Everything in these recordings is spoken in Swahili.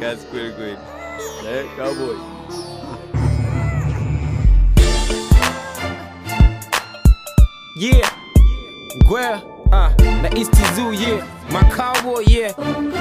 kazi kweli kweli. Eh, cowboy. Yeah, Gwea, uh, na East Zoo, yeah, my cowboy, yeah.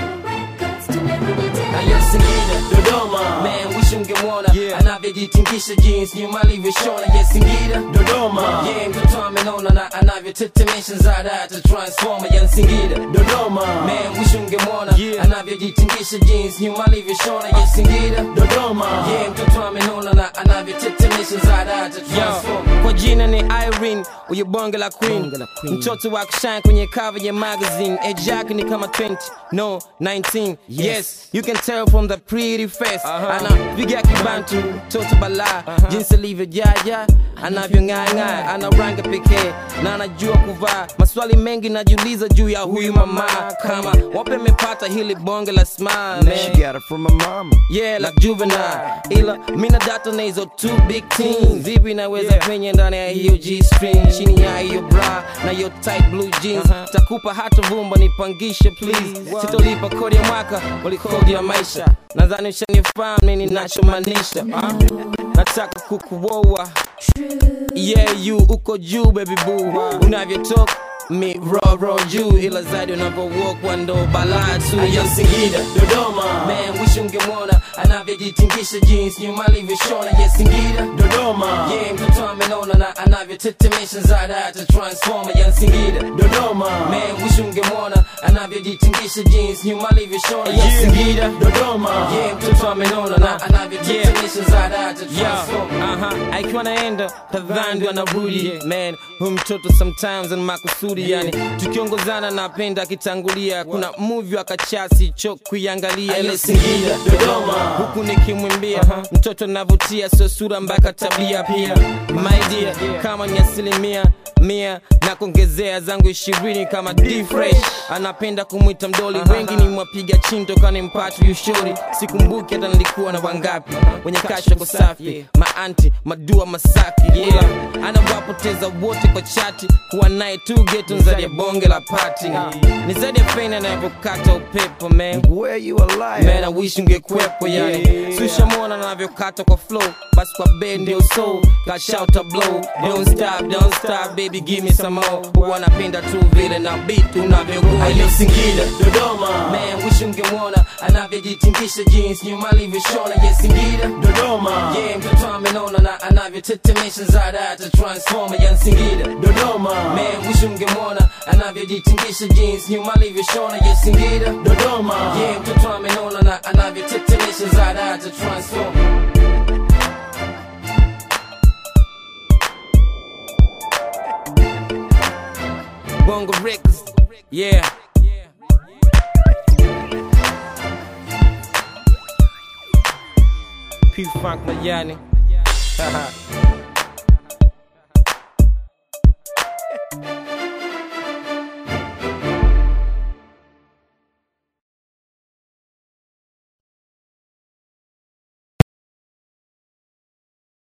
Na yes Singida Dodoma. Man wish ungemwona Yeah. anavyojitingisha jeans nyuma alivyoshona yes Singida Dodoma. Yeah, mtoto amenona na anavyotetemesha zada hata transformer ya Singida Dodoma. Man wish ungemwona Yeah. anavyojitingisha jeans nyuma alivyoshona yes Singida Dodoma. Yeah, mtoto amenona na anavyotetemesha zada hata transformer Yo, kwa jina ni Irene, uyo bonge la queen, Bonge la queen. mtoto wa kushine kwenye cover ya magazine. Age yake ni kama 20, no 19. Yes, you can tell from the pretty face. Anapiga kibantu, mtoto bala, jinsi alivyojaja, anavyong'aa ana rangi pekee na anajua kuvaa. Maswali mengi najiuliza juu ya huyu mama, kama wape amepata hili bonge la smile, man. She got it from my mama. Yeah, like juvenile ila mina data na hizo two big teams vipi naweza penye ndani ya hiyo g string chini ya hiyo bra na hiyo tight blue jeans takupa hata vumba nipangishe please sitolipa kodi ya mwaka wali kodi ya maisha nadhani ushanifahamu nini nachomaanisha Ah, nataka kukuoa yeah you uko juu baby boo unavyotoka mi raw raw juu ila zaidi unavyowalk ndo balaa tu Ayo ya Singida Dodoma. Man wish ungemwona anavyojitingisha jeans nyuma alivyoshona yes Singida Dodoma. Yeah, mtoto amenona na anavyotetemesha zada hata transformer ya Singida Dodoma. Man wish ungemwona anavyojitingisha jeans nyuma alivyoshona yes Singida Dodoma. Yeah, mtoto amenona na anavyotetemesha zada hata transformer Yeah, aha, akiwa naenda kadhandi anarudi man huyu mtoto sometimes ana makusudi yani tukiongozana napenda akitangulia kuna movie akachasi cho kuiangalia ile Singida Dodoma. huku nikimwimbia mtoto navutia sio sura mpaka tabia pia my dear kama ni asilimia mia na kuongezea zangu ishirini kama D fresh anapenda kumwita mdoli wengi ni mwapiga chinto kani mpatu yushori sikumbuki hata nilikuwa na wangapi wenye kasha kwa safi maanti madua masaki yeah. anawapoteza wote kwa chati kuwa naye tu geto nzadi ya bonge la pati ni zaidi ya feni anavyokata upepo man Where you alive? Man, I wish ungekwepo yani sushamona navyokata kwa flow basi kwa bed ndio so kashauta blow don't stop don't stop baby give me some more huwa napenda tu vile na beat unavyogoa Ayo Singida Dodoma. Man wish ungemwona anavyojitingisha jeans nyuma alivyoshona yes Singida Dodoma. Yeah, mtoto amenona na anavyotetemesha zada hata transformer ya Singida Dodoma. Man wish ungemwona anavyojitingisha jeans nyuma alivyoshona yes Singida Dodoma. Yeah, mtoto amenona na anavyotetemesha zada hata transformer bongo records yeah P Funk Mayani